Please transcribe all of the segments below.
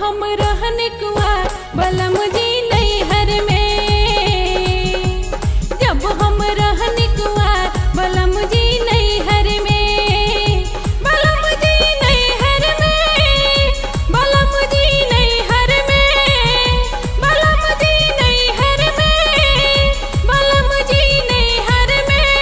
हम रहन कुआर बलम जी नैहर में जब हम रहन कुआर बलम जी नैहर में बलम जी नैहर में बलम जी नैहर में बलम जी नैहर में बलम जी नैहर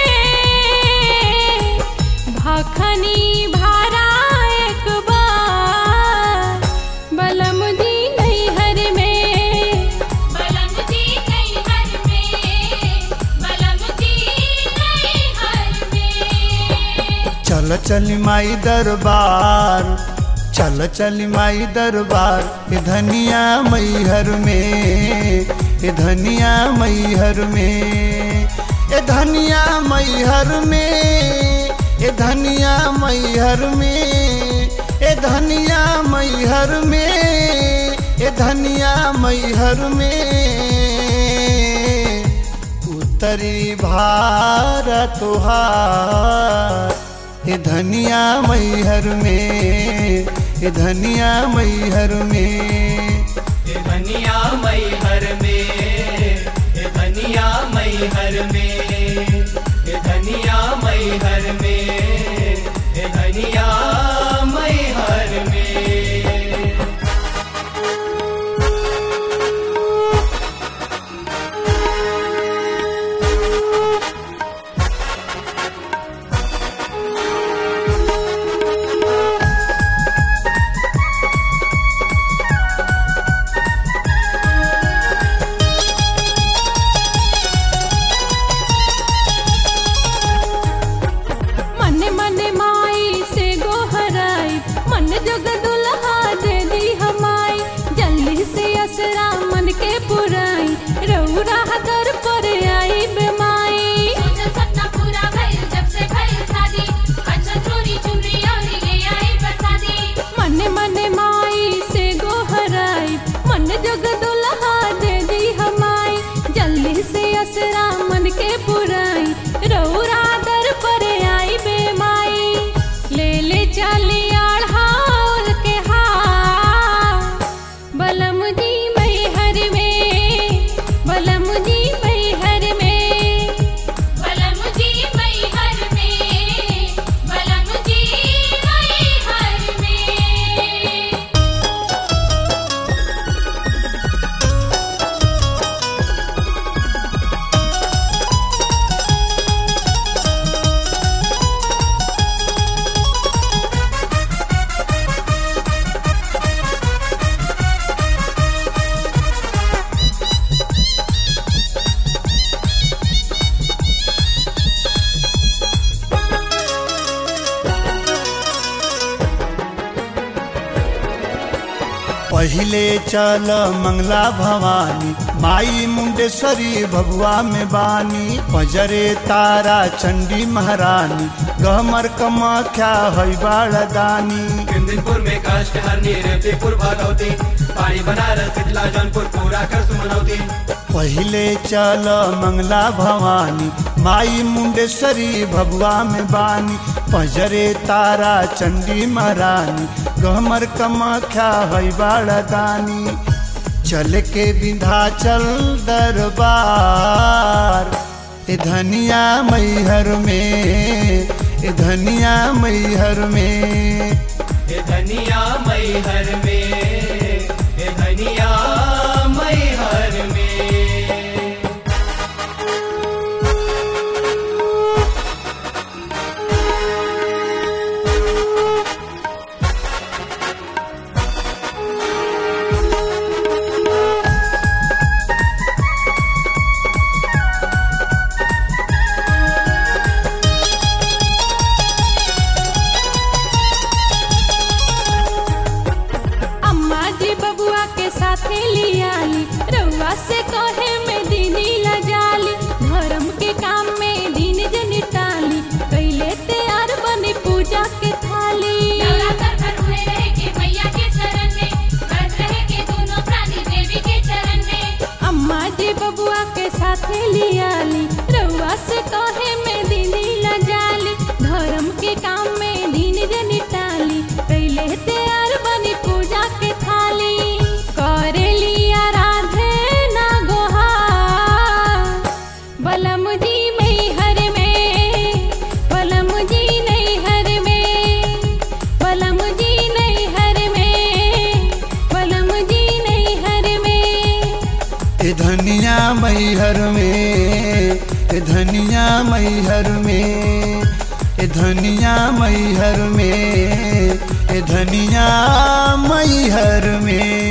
में भाखनी भारा एक बार बलम जी नैहर में बलम जी नैहर में बलम जी नैहर में चल चल माई दरबार चल चल माई दरबार ए धनिया मैहर में ए धनिया मैहर में ए धनिया मैहर में ए धनिया मैहर में ए धनिया मैहर में ए धनिया मैहर में उत्तरी भारत तुहार ए धनिया मैहर में ए धनिया मैहर में ए धनिया मैहर में ए धनिया मैहर में ए धनिया मैहर में ए धनिया मैहर में मन मन माई से गोहराई मन जग दुल्हा दे दी हमाई जल्दी से असरा मन के पुराई रौरा दर पर आई बेमाई सोचल सपना पूरा भइल जब से भइल शादी अच्छा चोरी चुनरी और ले आई प्रसादी मन मन माई से गोहराई मन जग दुल्हा दे दी हमाई जल्दी से असरा मन के पुराई रौरा दर पर आई बेमाई ले ले चली आढ़ाल के हार बलम जी मैहर में बलम जी मैहर में बलम जी मैहर में बलम जी मैहर में पहिले चल मंगला भवानी माई मुंडेश्वरी भगवा में बानी पजरे तारा चंडी महारानी गहमर कमाख्या हई बाड़दानी किंदिनपुर में काष्ट हरनी रेवतीपुर भगवती पानी बनारस पिछला जौनपुर पूरा कर सुमनौती पहिले चल मंगला भवानी माई मुंडेश्वरी भगवा में बानी पजरे तारा चंडी महारानी गहमर कमाख्या हई बाड़दानी चल के विंध्याचल दरबार ए धनिया मैहर में ए धनिया मैहर में ए धनिया मैहर में ए धनिया मैहर में अम्मा जी बबुआ के साथे लियाली रउआ से कहे में दीदी लजाली धर्म के काम में दिन जन टाली कैले तैयार बनी पूजा के थाली नवरात्र भर हुए रहे के मैया के शरण में व्रत रहे के दोनों प्राणी देवी के चरण में अम्मा जी बबुआ के साथे लियाली रउआ से कहे में दीदी लजाली धर्म के काम में दिन जन टाली कैले तैयार बनी पूजा के थाली ए धनिया मैहर में ए धनिया मैहर में ए धनिया मैहर में